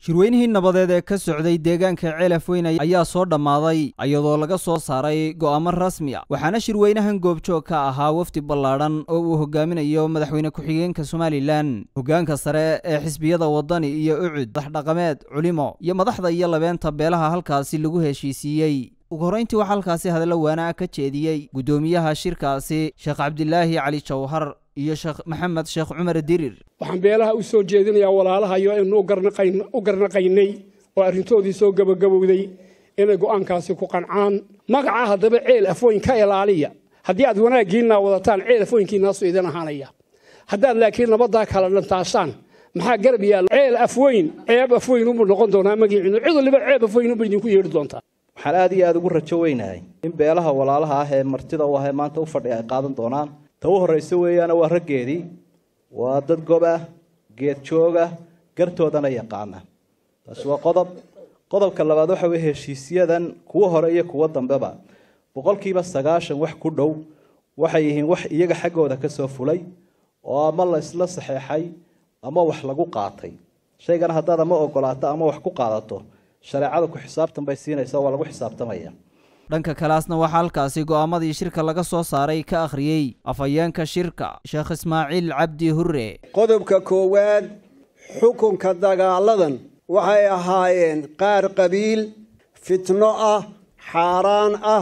shirweynihii nabadeed ee ka socday deegaanka ceelaf weyn ayaa soo dhammaaday iyadoo laga soo saaray go'aamo rasmi a waxaana shirweynahan goobjoog ka ahaa wafdi ballaadhan oo uu hogaaminayo madaxweyne ku-xigeenka somalilan hoggaanka sare ee xisbiyada waddani iyo ucud madaxdhaqameed culimo iyo madaxda iyo labeenta beelaha halkaasi lagu heshiisiiyey ugu horrayntii waxaa halkaasi hadallo waana ka jeediyey guddoomiyaha shirkaasi sheekh cabdilaahi cali jawhar iyo sheekh maxamed sheekh cumar dirir waxaan beelaha u soo jeedinayaa walaalahayo aynu u garnaqaynay oo arrintoodii soo gabagabowday inay go'aankaasi ku qancaan magaca haddaba ceel afweyn ka ilaaliya haddii aad wanaaggiinna wadataan ceel afweynkiinaasu idin ahaanaya haddaad laakiin nabaddaa kala dhantaasaan maxaa garab yaalla ceel afweyn ceeb afweyn unbuu noqon doonaa magiiciinu cid waliba ceeb afweyn unba idinku yeedhi doontaa waxaan aad iyo aada ugu rajo weynahay in beelaha walaalaha ah ee martida u ah ee maanta u fadhiya ay qaadan doonaan ta u horraysa weeyaana waa raggeedii waa dad gob ah geed joog ah gartoodana yaqaana taasi waa qodob qodobka labaad waxa weye heshiisyadan kuwa hore iyo kuwo dambeba boqolkiiba sagaashan wax ku dhow waxay yihiin wax iyaga xaggooda ka soo fulay oo ama la isla saxeexay ama wax lagu qaatay shaygana haddaad ama ogolaato ama wax ku qaadato shareecada ku xisaabtan bay siinaysa waa lagu xisaabtamaya dhanka kalaasna waxaa halkaasi go'aamadii shirka laga soo saaray ka akhriyey afhayeenka shirka sheekh ismaaciil cabdi hurre qodobka koowaad xukunka dagaaladan waxay ahaayeen qaar qabiil fitno ah xaaraan ah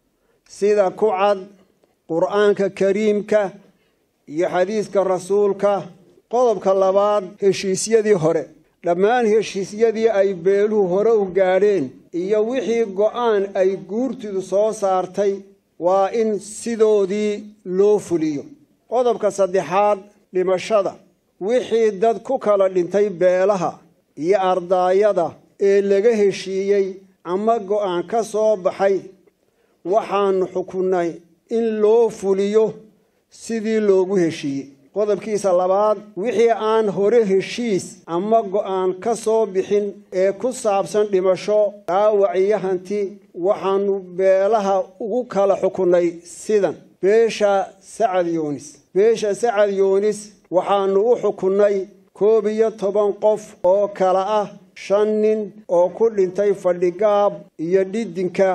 sida ku cad qur'aanka kariimka iyo xadiiska rasuulka qodobka labaad heshiisyadii hore dhammaan heshiisyadii ay beeluhu hore u gaadheen iyo wixii go'aan ay guurtidu soo saartay waa in sidoodii loo fuliyo qodobka saddexaad dhimashada wixii dad ku kala dhintay beelaha iyo ardaayada ee laga heshiiyey ama go'aan ka soo baxay waxaanu xukunnay in loo fuliyo sidii loogu heshiiyey qodobkiisa labaad wixii aan hore heshiis ama go'aan ka soo bixin ee ku saabsan dhimasho dhaawac iyo hanti waxaanu beelaha ugu kala xukunnay sidan beesha sacad yuunis beesha sacad yuunis waxaanu u xukunnay koob iyo toban qof oo kala ah shan nin oo ku dhintay fadhigaab iyo dhidinka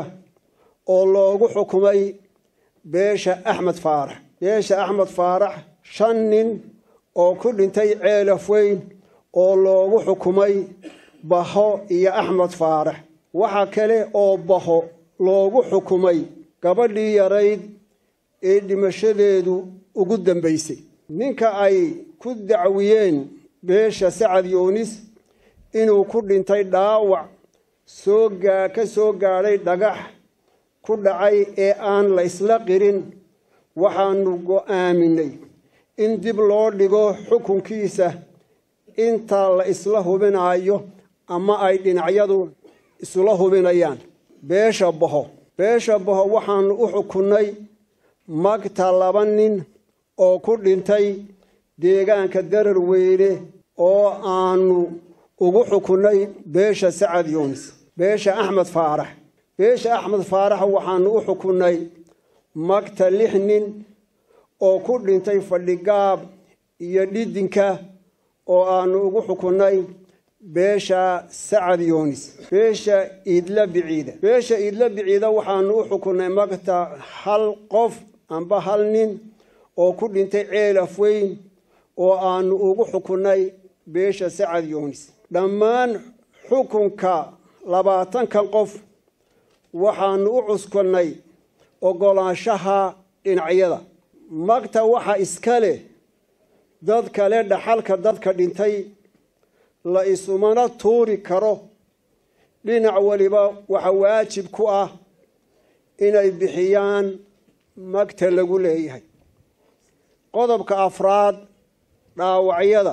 oo loogu xukumay beesha axmed faarax beesha axmed faarax shan nin oo ku dhintay ceelaf weyn oo loogu xukumay baho iyo axmed faarax waxa kale oo baho loogu xukumay gabadhii yarayd ee dhimashadeedu ugu dambaysay ninka ay ku dacwiyeen beesha sacad yuunis inuu ku dhintay dhaawac soo gaa ka soo gaadhay dhagax ku dhacay ee aan la isla qirin waxaanu go'aaminay in dib loo dhigo xukunkiisa inta la isla hubinayo ama ay dhinacyadu isla hubinayaan beesha baho beesha baho waxaanu u xukunnay magta laba nin oo ku dhintay deegaanka darar weyne oo aanu ugu xukunnay beesha sacad yuunis beesha axmed faarax beesha axmed faarax waxaanu u xukunnay magta lix nin oo ku dhintay fadhigaab iyo dhidinka oo aanu ugu xukunnay beesha sacad yuunis beesha iidla biciida beesha iidla biciida waxaanu u xukunnay magta hal qof amba hal nin oo ku dhintay ceelaf weyn oo aanu ugu xukunnay beesha sacad yuunis dhammaan xukunka labaatankan qof waxaanu u cuskannay oggolaanshaha dhinacyada magta waxa iska leh dad kale dhaxalka dadka dhintay la isumana tuuri karo dhinac waliba waxa waajib ku ah inay bixiyaan magta lagu leeyahay qodobka afraad dhaawacyada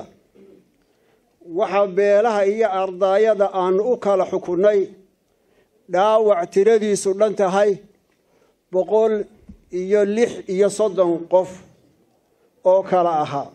waxaa beelaha iyo ardaayada aanu u kala xukunnay dhaawac tiradiisu dhan tahay boqol iyo lix iyo soddon qof oo kala ahaa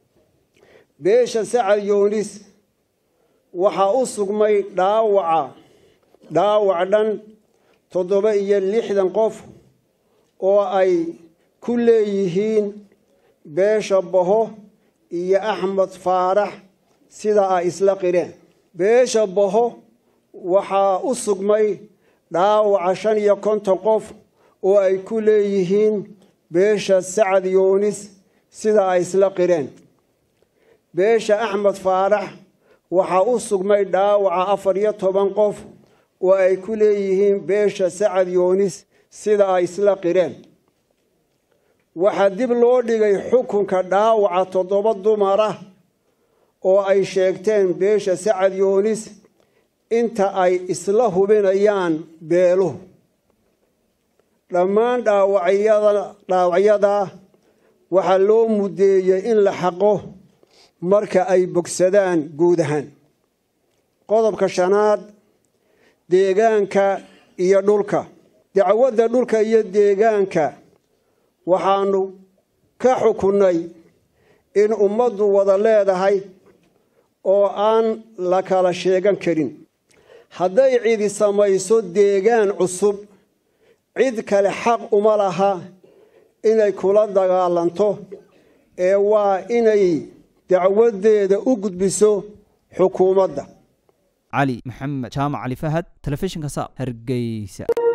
beesha sacad yuunis waxaa u sugmay dhaawaca dhaawac dhan toddoba iyo lixdan qof oo ay ku leeyihiin beesha baho iyo axmed faarax sida ay isla qireen beesha boho waxaa u sugmay dhaawaca shan iyo konton qof oo ay ku leeyihiin beesha sacad yoonis sida ay isla qireen beesha axmed faarax waxaa u sugmay dhaawaca afar iyo toban qof oo ay ku leeyihiin beesha sacad yoonis sida ay isla qireen waxaa dib loo dhigay xukunka dhaawaca toddoba dumar ah oo ay sheegteen beesha sacad yoonis inta ay isla hubinayaan beeluhu dhammaan dhaawacyada waxaa loo muddeeyey in la xaqo marka ay bogsadaan guud ahaan qodobka shanaad deegaanka iyo dhulka dacwadda dhulka iyo deegaanka waxaanu ka xukunnay in ummaddu wada leedahay oo aan la kala sheegan karin hadday cidi samayso deegaan cusub cid kale xaq uma laha inay kula dagaalanto ee waa inay dacwaddeeda u gudbiso xukuumadda cali maxamed jaamac cali fahad telefishinka saab hargeysa